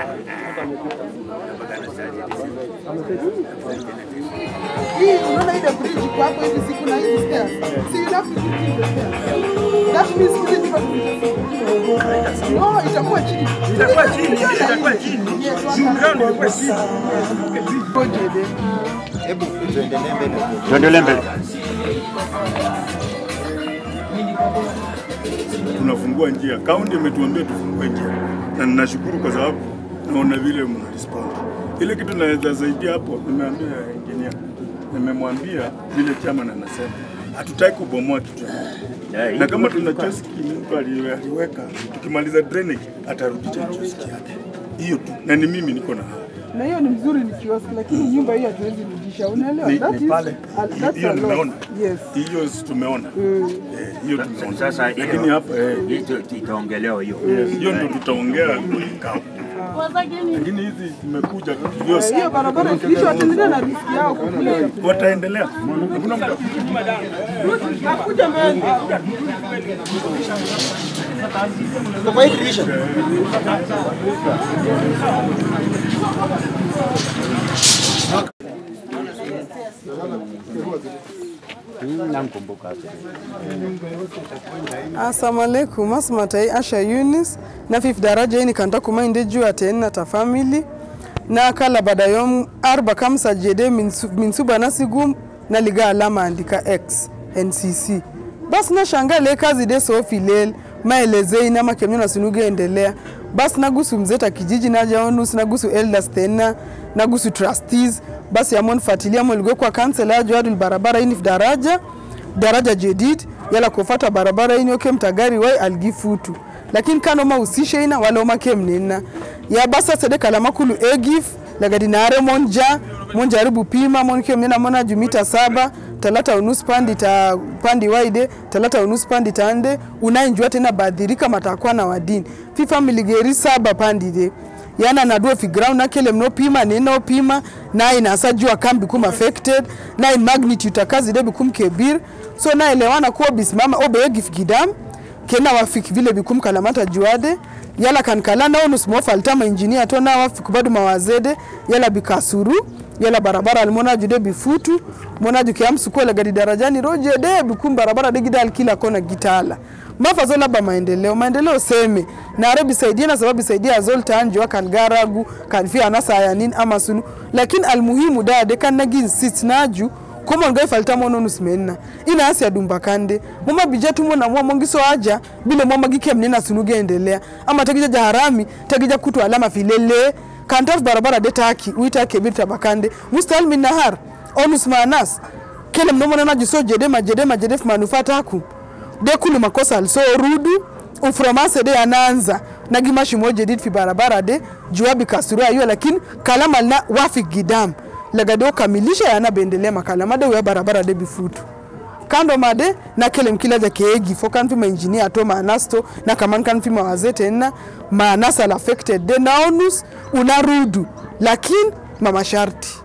Hii unaona ile bridge kwa hapo hivi siku na hizi stairs. Si you have to do the stairs. That means hizi ndivyo zitakuwa. No, itakuwa chini. Itakuwa chini, itakuwa chini. Yes, Juu ground ilikuwa chini. Ngojede. Hebu tuendelee mbele. Tuendelee mbele. tunafungua njia. Kaunti imetuambia tufungue njia, na ninashukuru kwa sababu naona vile mna respond. Ile kitu naweza saidia hapo, nimeambia engineer, nimemwambia vile chairman anasema hatutaki kubomoa kitu na kama tuna kioski mtu ali- aliweka, tukimaliza drainage atarudisha kioski yake, hiyo tu, na ni mimi niko na hao. Na hiyo ni mzuri ni kiosk lakini nyumba hii hatuwezi rudisha. Unaelewa? Ni- That ni is- pale. uh, that's hiyo a lot. nimeona Yes. hiyo si tumeona Mm. Eh, hiyo tumeona Sasa lakini hapa eh, hiyo itaongelewa hiyo. yes, hiyo ndio tutaongea kwenye kikao. lakini hizi zimekuja kioski Hiyo barabara ikiisha wataendelea na riski yao kukule. wataendelea. Hakuna mtu Kuja mbele. Kwa hii dirisha. Assalamu alaikum asmatai Asha Yunis na fif daraja ini kanta kuma inde juu aten na ta family na kala bada yom arba kamsa jede min su- min suba na sigum na liga alama andika X NCC bas na shanga le kazi de so filel maelezei na makemnyo na sunuge endelea bas nagusu mzeta kijiji na jaonus nagusu elders tena nagusu trustees basi amon fatilia moligwe kwa kansela jwadul barabara ini daraja daraja jedid yala kufata barabara ini oke mtagari wai algifutu lakini kano mahusishe ina wala omake mnina ya basa sede kala makulu egif lagadi nare monja monja aribu pima monke mnina mona jumita saba talata unus pandi ta pandi waide talata unus pandi tande unainjua tena badhirika matakwa na wadini fi family geri saba pandi de yana nadua fi ground na kele mno pima nino pima na inasa jua kam become affected na in magnitude akazi de become kebir so na elewana kuwa bisimama obe egif gidam kena wafik vile bikum kalamata juade yala kan kala na onus mo faltama engineer to na wafik badu mawazede yala bikasuru yala barabara almona jude bifutu mona juke amsu kwa gadi darajani roje de bikum barabara de gidal kila kona gitala mafazo laba maendeleo maendeleo seme na arabi saidia na sababu saidia azol tanjo kan garagu kan fi anasa yanin ama sunu lakini almuhimu dade kan nagin sit naju komo ngai falta mono nusmenna ina asia dumba kande moma bijatu mona mwa mongiso aja bile moma gikem nina sunuge endelea ama tagija jaharami tagija kutu alama filele kantar barabara de taki uita kebir tabakande mustal min nahar onus manas kele mnomo na jiso jede majede majede manufata ku de kulu makosa also rudu ufromase de anaanza nagimashi moja dit fi barabara de juabi kasura hiyo lakini kalama na wafi gidam lagade ukamilisha yana bendelea makalama de uya barabara de bifutu kando made na kele mkila ja keegi fo kan fi ma engineer to ma anasto na kaman kan fi ma wazete na ma anasa affected de naonus unarudu lakini mama sharti